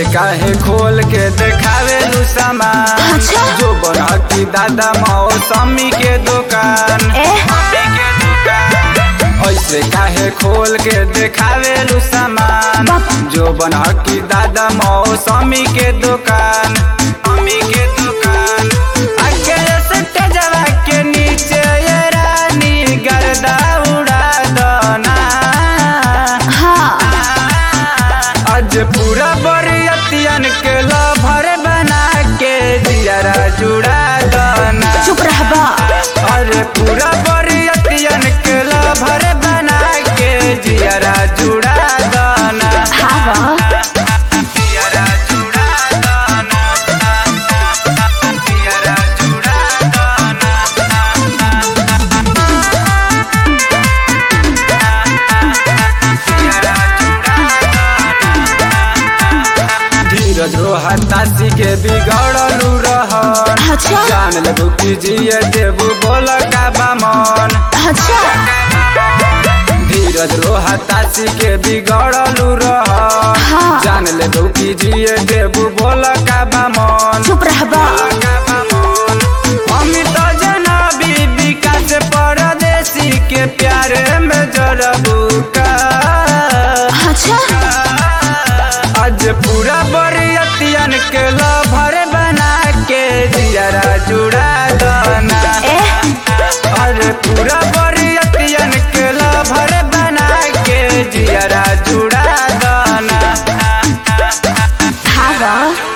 काहे खोल के देखावे लू सामान अच्छा। जो बना की दादा मौसमी के दुकान ए मम्मी के दुकान ऐसे काहे खोल के देखावे लू सामान बाप। जो बना की दादा मौसमी के दुकान मम्मी के दुकान आगे से तेजवा के नीचे ये रानी गर्दा उड़ा दना हाँ आज पूरा बरियतियन के लभर बना के दियारा जुड़ा दना चुप रहबा अरे पूरा बरियतियन के लभर बना के दियारा जुड़ा दना हाँ बा दियारा जुड़ा दना दियारा जुड़ा दना दियारा धीरज रोहतासी के बिगड़लू रहन अच्छा जान लेबू की जिए देबू बोल का बामन अच्छा धीरज रोहतासी के बिगड़लू रहन हाँ। जान लेबू की जिए देबू बोल का बामन चुप रहबा अमित जनाबी विकास परदेसी के प्यारे में जरबू का अच्छा आज पूरा बरियतियन के लभर बना के दियारा जुड़ा दना ए अरे पूरा बरियतियन के लभर बना के दियारा जुड़ा दना हाँ बा